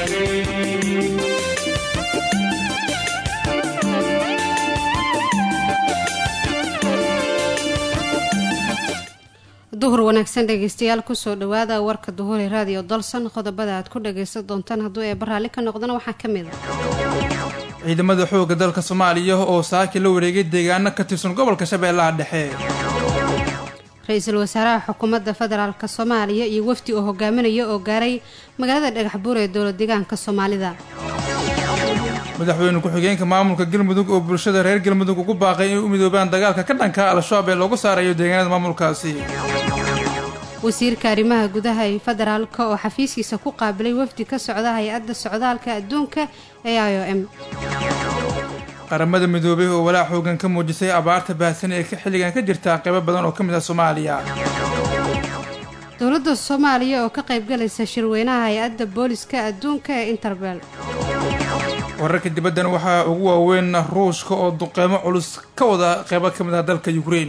duhur wanaagsan dhegeystayaal kusoo dhawaada warka duhuri raadiyo dalsan qodobada aad ku dhageysan doontaan hadduu eeba raalli ka noqdana waxaa ka mid a ciidamada xoogga dalka soomaaliya oo saaki la wareegay deegaano ka tirsan gobolka shabeellaha dhexe ra-iisul wasaaraha xukuumadda federaalk soomaaliya iyo wafdi oo hogaaminaya oo gaaray magaalada dhagaxbuur ee dowlad deegaanka soomaalida madaxweyne ku-xigeenka maamulka galmudug oo bulshada reer galmudug ugu baaqay inay u midoobaan dagaalka ka dhanka al-shabaab ee loogu saarayo deegaanada maamulkaasi wasiirka arrimaha gudaha ee federaalk oo xafiiskiisa ku qaabilay wafdi ka socda hay-adda socdaalka adduunka ee i o m qaramada midoobay oo walaac xoogan ka muujisay abaarta baahsan ee xilligan ka jirta qaybo badan oo ka mid ah soomaaliya dowladda soomaaliya oo ka qaybgalaysa shirweynaha hay-adda booliska adduunka ee interbel wararka dibaddan waxaa ugu waaweyn ruushka oo duqeymo culus ka wada qaybo ka mid ah dalka ukrein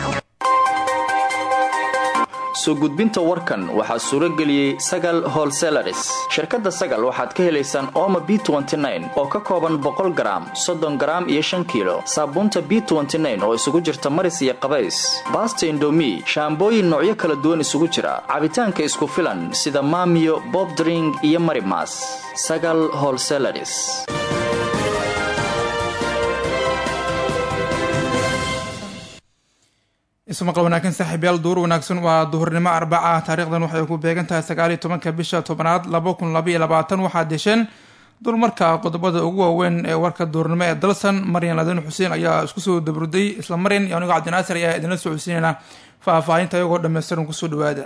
soo gudbinta warkan waxaa suuro geliyey sagal holselaris shirkadda sagal waxaad ka helaysaan ooma b oo ka kooban boqol garaam soddon garaam iyo shan kiilo saabuunta b oo isugu jirta maris iyo qabays baasta indomi shaambooyin noocyo kala duwan isugu jira cabitaanka isku filan sida maamiyo bobdring iyo marimas sagal holselaris ismaqal wanaagsan saaxiibyaal duur wanaagsan waa duhurnimo arbaca taarikhdan waxay ku beegan tahay sagaaliyo tobanka bisha tobanaad laba kun labaiyo labaatan waxaa desheen dulmarka qodobada ugu waaweyn ee warka duurnimo ee dalsan maryan ladin xuseen ayaa isku soo dabruday isla maryan iyo anigoo cabdinaasir ayaa idinla socodsiinayna faahfaahinta iyagoo dhammaystiran kusoo dhawaada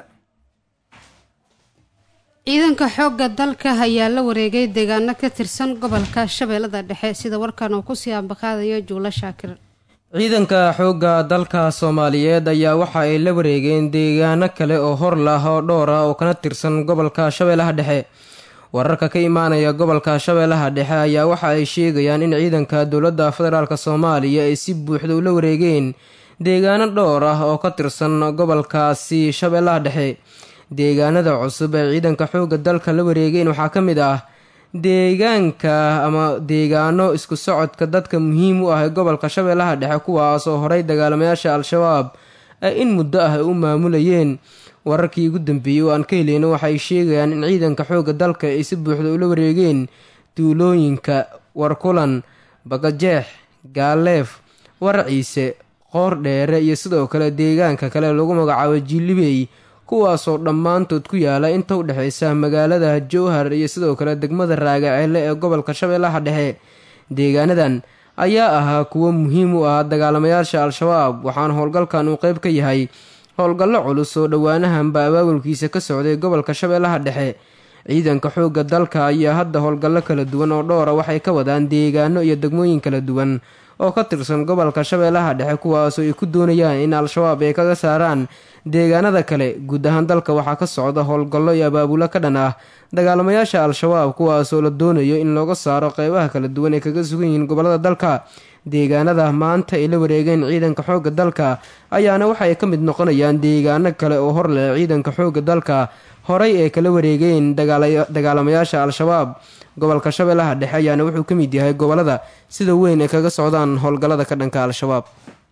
ciidanka xoogga dalka ayaa la wareegay deegaano ka tirsan gobolka shabeellada dhexe sida warkan uu kusii ambaqaadayo juulo shaakir ciidanka xoogga dalka soomaaliyeed ayaa waxa ay la wareegeen deegaano kale oo hor lah oo dhowr ah oo kana tirsan gobolka shabeellaha dhexe wararka ka imaanaya gobolka shabeellaha dhexe ayaa waxa ay sheegayaan in ciidanka dowladda federaalk soomaaliya ay si buuxda ula wareegeen deegaano dhowr ah oo ka tirsan gobolkaasi shabeellaha dhexe deegaanada cusub ee ciidanka xoogga dalka la wareegeen waxaa ka mid ah deegaanka ama deegaano isku socodka dadka muhiim u ah ee gobolka shabeellaha dhexe kuwaas oo horay dagaalamayaasha al-shabaab ay in muddo ah ay u maamulayeen wararkii ugu dambeeyey oo aan ka heleyna waxaay sheegayaan in ciidanka xoogga dalka ay si buuxda ula wareegeen duulooyinka warkulan bagajeex gaaleef warciise qoor dheere iyo sidoo kale deegaanka kale lagu magacaabo jilibey kuwaasoo dhammaantood ku yaala inta u dhexeysa magaalada jowhar iyo sidoo kale degmada raagaceelle ee gobolka shabeellaha dhexe deegaanadan ayaa ahaa kuwo muhiim u ah dagaalamayaasha al-shabaab waxaana howlgalkan uu qeyb ka yahay howlgallo culus oo dhowaanahanba abaabulkiisa ka socday gobolka shabeellaha dhexe ciidanka xoogga dalka ayaa hadda howlgallo kala duwan oo dhowra waxay ka wadaan deegaano iyo degmooyin kala duwan oo ka tirsan gobolka shabeellaha dhexe kuwaasoo ay ku doonayaan in al-shabaab ay kaga saaraan deegaanada kale guud ahaan dalka waxaa ka socda howlgallo iyo abaabulo ka dhan ah dagaalamayaasha al-shabaab kuwaasoo la doonayo in looga saaro qeybaha kala duwan ee kaga sugan yihiin gobolada dalka deegaanada maanta ay la wareegeen ciidanka xoogga dalka ayaana waxay ka mid noqonayaan deegaano kale oo hor leh ciidanka xoogga dalka horay ee kala wareegeen dagaalamayaasha al-shabaab gobolka shabeellaha dhexe ayaana wuxuu ka mid yahay gobolada sida weyn ay kaga socdaan howlgallada ka dhanka al-shabaab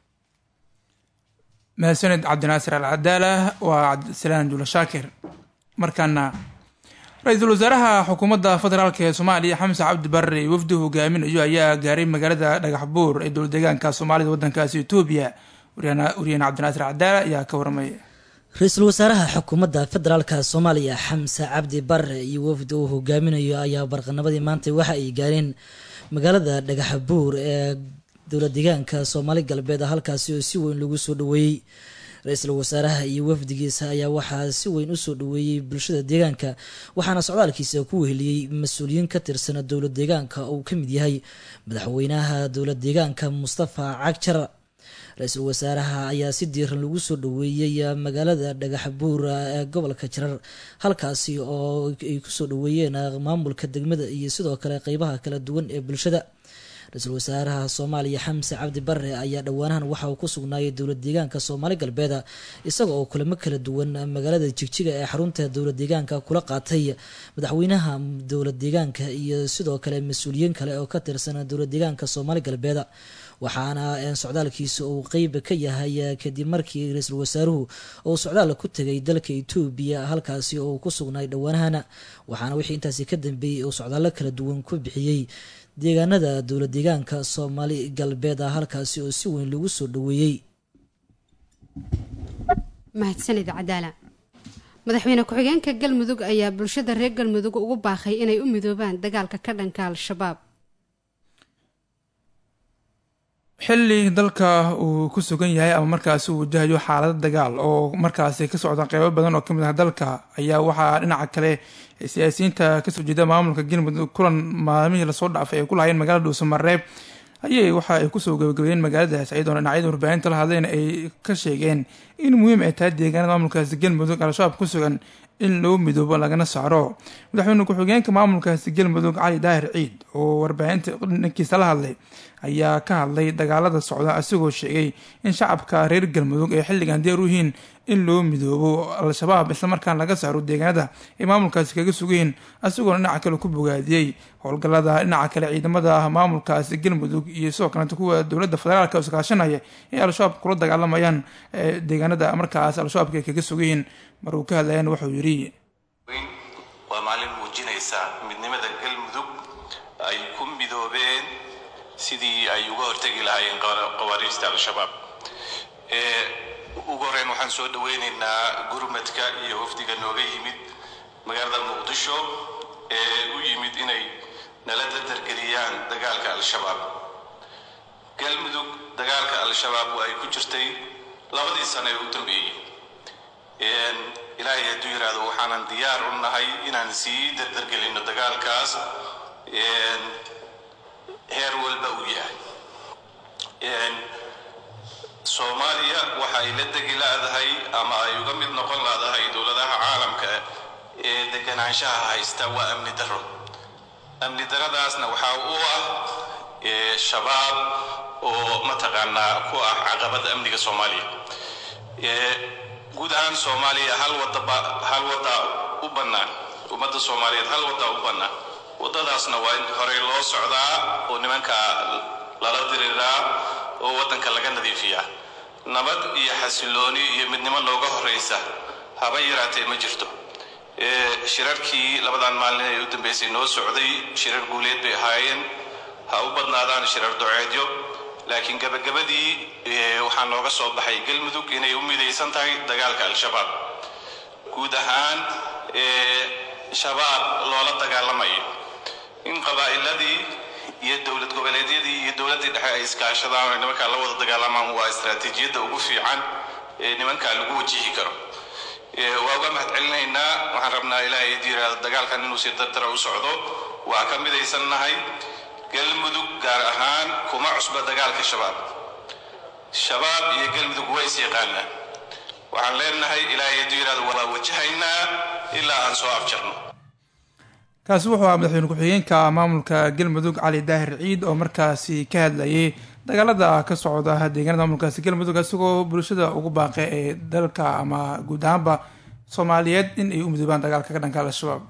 mahadsaned cabdinaasir al cadaala waa cabdisalaan juula shaakir markaana ra-iisul wasaaraha xukuumadda federaalk ee soomaaliya xamse cabdi barre wafdi hogaaminayo ayaa gaaray magaalada dhagaxbuur ee dowla deegaanka soomaalida wadankaasi etoobiya waryahan cabdinaasir cadaala ayaa ka warmaya ra-iisul wasaaraha xukuumadda federaalka soomaaliya xamse cabdi bare iyo wafdi uu hogaaminayo ayaa barqanabadii maanta waxa ay gaareen magaalada dhagaxbuur ee dowla deegaanka soomaali galbeed halkaasi oo si weyn lagu soo dhaweeyey ra-iisul wasaaraha iyo wafdigiisa ayaa waxaa si weyn usoo dhaweeyey bulshada deegaanka waxaana socdaalkiisa ku weheliyey mas-uuliyiin ka tirsan dowla deegaanka uu ka mid yahay madaxweynaha dowla deegaanka mustafa cagjar ra-iisul wasaaraha ayaa si diiran lagu soo dhaweeyey magaalada dhagaxbuur ee gobolka jarar halkaasi oo ay kusoo dhaweeyeen maamulka degmada iyo sidoo kale qeybaha kala duwan ee bulshada ra-iisul wasaaraha soomaaliya xamse cabdi bare ayaa dhowaanahan waxa uu ku sugnaayay dowlad deegaanka soomaali galbeed isaga oo kulamo kala duwan magaalada jigjiga ee xarunta dowlad deegaanka kula qaatay madaxweynaha dowlad deegaanka iyo sidoo kale mas-uuliyiin kale oo ka tirsan dowlad deegaanka soomaali galbeed waxaana socdaalkiisa uu qeyb ka yahay kadib markii ra-iisul wasaaruhu uu socdaal ku tegay dalka etoobiya halkaasi oo ku sugnaay dhowaanahana waxaana wixii intaasi ka dambeeyey uu socdaallo kala duwan ku bixiyey deegaanada dowlad deegaanka soomaali galbeed ah halkaasi oo si weyn lagu soo dhaweeyey mahadsanid cadaala madaxweyne ku-xigeenka galmudug ayaa bulshada reer galmudug ugu baaqay inay u midoobaan dagaalka ka dhanka al-shabaab xilli dalka uu ku sugan yahay ama markaasi uu wajahayo xaalado dagaal oo markaasi ka socda qeybo badan oo kamid ah dalka ayaa waxaa dhinaca kale siyaasiyiinta kasoo jeeda maamulka galmudug kulan maalmihii lasoo dhaafay ay ku lahayeen magaalada dhuusamareeb ayay waxa ay kusoo gabagabeeyeen magaaladaas iyadoona dhinacyada warbaahinta la hadleen ay ka sheegeen in muhiim ay tahay deegaanada maamulkaasi galmudug al-shabaab ku sugan in loo midoobo lagana saaro madaxweyne ku-xigeenka maamulkaasi galmudug cali daahir ciid oo warbaahinta dhankiisa la hadlay ayaa ka hadlay dagaalada socda isagoo sheegay in shacabka reer galmudug ay xilligan diyaar u yihiin in loo midoobo al-shabaab islamarkaan laga saaro deegaanada ay maamulkaasi kaga sugayiin isagoona dhinaca kale ku bogaadiyey howlgallada dhinaca kale ciidamada maamulkaasi galmudug iyo sidoo kaleeta kuwa dowladda federaalka oo iskaashanaya ee al-shabaab kula dagaalamayaan deegaanada markaas al-shabaabka ay kaga sugayiin mar uu ka hadlayana wuxuu yidhi waa maalin muujinaysa midnimada galmudug ay ku midoobeen sidii ay uga hortegi lahaayeen qawaariijta al-shabaab ugu horreyn waxaan soo dhaweynaynaa gurmadka iyo wafdiga nooga yimid magaalada muqdisho ee u yimid inay nala dardargeliyaan dagaalka al-shabaab galmudug dagaalka al-shabaab oo ay ku jirtay labadii sano ee u dambeeyey ilaahay hadduu yidhaahdo waxaanan diyaar u nahay inaan sii dardargelinno dagaalkaas heer walba uu yahay soomaaliya waxa ay la degi laadahay ama ay uga mid noqon laadahay dowladaha caalamka ee deganaanshaha haysta waa amni daro amni daradaasna waxaa u ah shabaab oo mataqaanaa ku ah caqabada amniga soomaaliya guud ahaan soomaaliya hal wadaba hal wadda u bannaan ummadda soomaaliyeed hal wadda u bannaan waddadaasna waa in horey loo socdaa oo nimanka lala diriiraa oo waddanka laga nadiifiyaa nabad iyo xasilooni iyo midnimo nooga horraysa haba yaraatee ma jirto shirarkii labadan maalin ee u dambeysay noo socday shirar guuleed bay ahaayeen ha u badnaadaan shirar doceedyo laakiin gabagabadii waxaa nooga soo baxay galmudug inay u midaysan tahay dagaalka al-shabaab guud ahaan shabaab loola dagaalamayo in qabaa'iladii iyo dowlad goboleedyadii iyo dowladdii dhexe ay iskaashadaan oo nimankaa la wada dagaalamaan waa istaraatiijiyadda ugu fiican ee nimankaa lagu wajihi karo waa uga mahad celinaynaa waxaan rabnaa ilaahay idii yidhaahdo dagaalkan inuu si dardara u socdo waa ka midaysannahay galmudug gaar ahaan kuma cusba dagaalka shabaab shabaab iyo galmudug way is yaqaanaan waxaan leenahay ilaahay hadduu yidhahdo waa wajahaynaa ilaa aan soo afjarno kaasi wuxuu ahaa madaxweyne ku-xigeenka maamulka galmudug cali daahir ciid oo markaasi ka hadlayay dagaalada ka socda deegaanada maamulkaasi galmudug isagoo bulshada ugu baaqay ee dalka ama guud ahaanba soomaaliyeed in ay u midoobaan dagaalka ka dhanka al-shabaab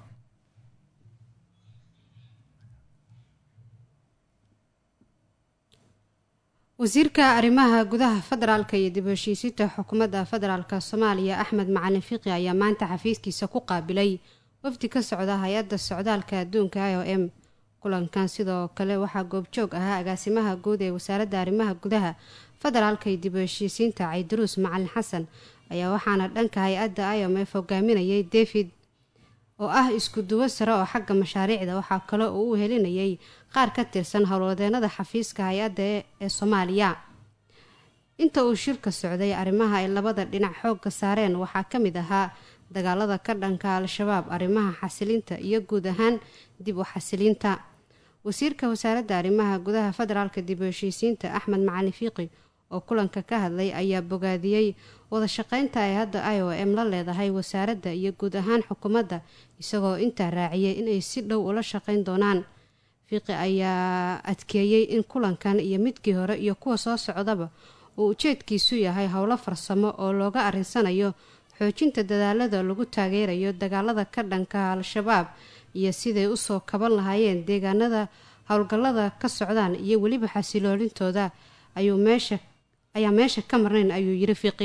wasiirka arrimaha gudaha federaalka iyo dib heshiisiinta xukuumadda federaalk soomaaliya axmed macalin fiqi ayaa maanta xafiiskiisa ku qaabilay wafdi ka socda hay-adda socdaalka adduunka i o m kulankan sidoo kale waxaa goobjoog ahaa agaasimaha guud ee wasaaradda arrimaha gudaha federaalka iyo dib heshiisiinta caydaruus macalin xasan ayaa waxaana dhanka hay-adda i o m f hogaaminayay david oo ah isku duwo sare oo xagga mashaariicda waxaa kale oo u helinayay qaar ka tirsan howlwadeenada xafiiska hay-adda ee soomaaliya inta uu shirka socday arrimaha ay labada dhinac xoogga saareen waxaa ka mid ahaa dagaalada ka dhanka al-shabaab arrimaha xasilinta iyo guud ahaan dib u xasilinta wasiirka wasaaradda arrimaha gudaha federaalka dib u heshiisiinta axmed macalin fiiqi oo kulanka ka hadlay ayaa bogaadiyey wada shaqeynta ay hadda i o m la leedahay wasaaradda iyo guud ahaan xukuumadda isagoo intaa raaciyay inay si dhow ula shaqeyn doonaan fiiqi ayaa adkeeyey in kulankan iyo midkii hore iyo kuwa soo socdaba uu ujeedkiisu yahay howlo farsamo oo looga arinsanayo xoojinta dadaalada lagu taageerayo dagaalada ka dhanka al-shabaab iyo siday usoo kaban lahaayeen deegaanada howlgallada ka socdaan iyo weliba xasiloolintooda ayuu meesha ayaa meesha ka marnayn ayuu yiri fiiqi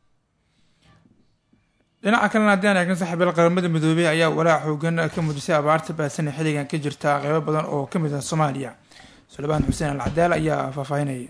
dhinaca kalena haddii aan eegna saxiibyal qaramada midoobey ayaa walaac xoogan ka muujisay abaarta baasana xilligan ka jirta qeybo badan oo ka mid ah soomaaliya sulebaan xuseen al cadaal ayaa faahfaahinaya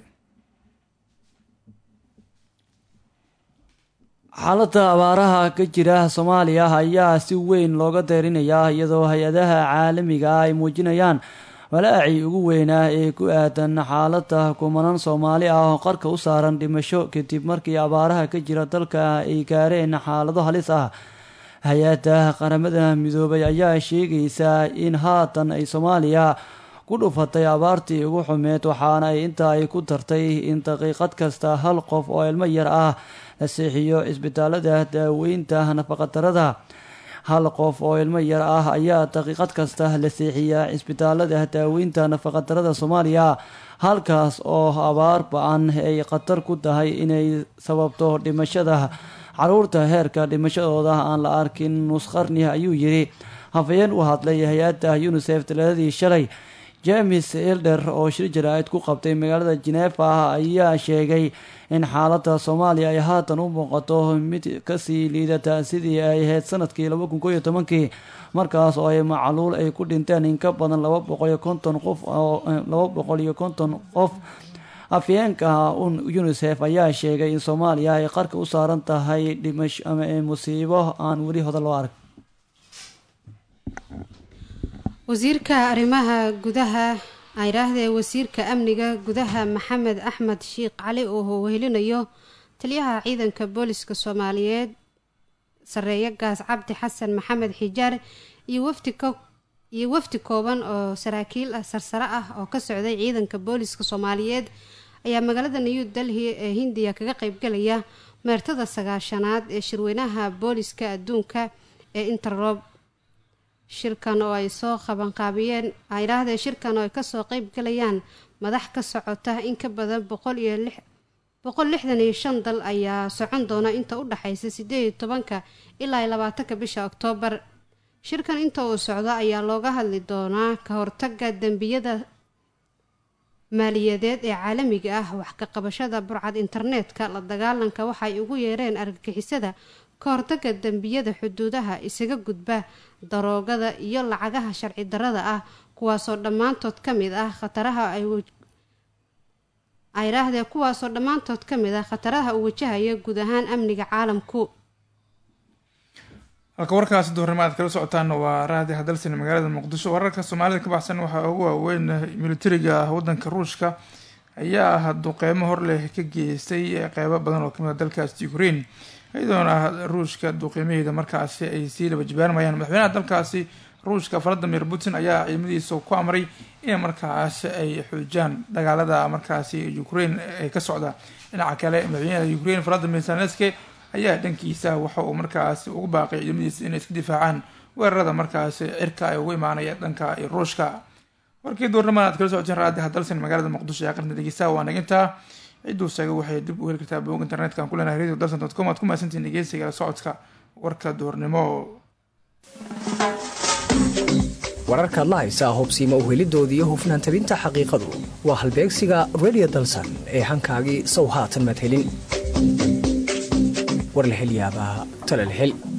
xaaladda abaaraha ka jira soomaaliya ayaa si weyn looga deerinayaa iyadoo hay-adaha caalamiga ah ay muujinayaan walaacii ugu weynaa ee ku aadan xaaladda kumanan soomaali ah oo qarka u saaran dhimasho kadib markii abaaraha ka jira dalka ay gaareen xaalado halis ah hay-adda qaramada midoobay ayaa sheegaysaa in haatan ay soomaaliya ku dhufatay abaartii ugu xumeed waxaana ay inta ay ku dartay in daqiiqad kasta hal qof oo ilmo yar ah la seexiyo cisbitaalada daaweynta nafaqadarada hal qof oo ilmo yar ah ayaa daqiiqad kasta la seexiyaa cisbitaalada daaweynta nafaqadarada soomaaliya halkaas oo abaar ba-an ay khatar ku tahay inay sababto dhimashada caruurta heerka dhimashadooda aan la arkin nusqarni ayuu yiri hafayeen u hadlay hay-adda unisef talaadadii shalay james elder oo shir jaraa'id ku qabtay magaalada jeneefa ayaa sheegay in xaaladda soomaaliya ay haatan u muuqato mid kasii liidata sidii ay ahayd sanadkii laba kun kooiyo tobankii markaas oo ay macluul ay ku dhinteen in ka badan laba boqol iyo konton qof laba boqol iyo konton qof afyeenka unisef ayaa sheegay in soomaaliya ay qarka u saaran tahay dhimash ama musiibo aan weli hoda loo arag wasiirka arrimaha gudaha ayidhaahdee wasiirka amniga gudaha maxamed axmed sheikh cali oo wehelinayo taliyaha ciidanka booliska soomaaliyeed sareeyo gaas cabdi xasan maxamed xijaar iyo wafdi iyo wafdi kooban oo saraakiil ah sarsare ah oo ka socday ciidanka booliska soomaaliyeed ayaa magaalada new delhi ee hindiya kaga qeybgalaya meertada sagaashanaad ee shirweynaha booliska adduunka ee interrob shirkan oo ay soo qabanqaabiyeen ayidhaahdee shirkan oo ay kasoo qeyb galayaan madax ka socota in ka badan boqol iyo lix boqol lixdan iyo shan dal ayaa socon doona inta u dhexaysa sideed iyo tobanka ilaa iyo labaatanka bisha oktoobar shirkan inta uu socdo ayaa looga hadli doonaa ka hortaga dembiyada maaliyadeed ee caalamiga ah wax ka qabashada burcad internetka la dagaalanka waxay ugu yeereen argagixisada ka hortaga dembiyada xuduudaha isaga gudba daroogada iyo lacagaha sharci darada ah kuwaasoo dhammaantood ka mid ah khataraha ayidhaahdee kuwaasoo dhammaantood ka mid ah khataraha uu wajahaya guud ahaan amniga caalamku halka warkaasi duhurnimo aad kala socotaan waa raadi hadalsan magaalada muqdisho wararka soomaalida ka baxsan waxaa ugu waaweyn militariga wadanka ruushka ayaa ah duqeymo horleh ka geystay qeybo badan oo kamid a dalkaasi ukraine iyadoona ruushka duqeymaheeda markaasi ay sii laba jibaarmayaan madaxweynaha dalkaasi ruushka valadimir putin ayaa ciidamadiisa ku amray in markaasi ay xoojiyaan dagaalada markaasi ukraine ee ka socda dhinaca kale madaxweynaha ukraine valadimir zelenski ayaa dhankiisa waxa uu markaasi ugu baaqay ciidamadiisa inay iska difaacaan weerarada markaasi cirka ay ugu imaanaya dhanka ruushka warkii duurnimada aad kala socoteen raadi hadalsan magaalada muqdisho ee qarnida dhegeystaha waa nagintaa cidduu sheegay waxay dib u heli kartaa boog internetka aan ku leenahay radio dalsan dot com aad ku mahadsantihin dhegeysiga la socodka warka duurnimo wararkaad la haysaa hubsiima uhelidoodii hufnaan tabinta xaqiiqadu waa halbeegsiga radio dalsan ee hankaagii sow haatan maad helin war la hel yaabaa tale la hel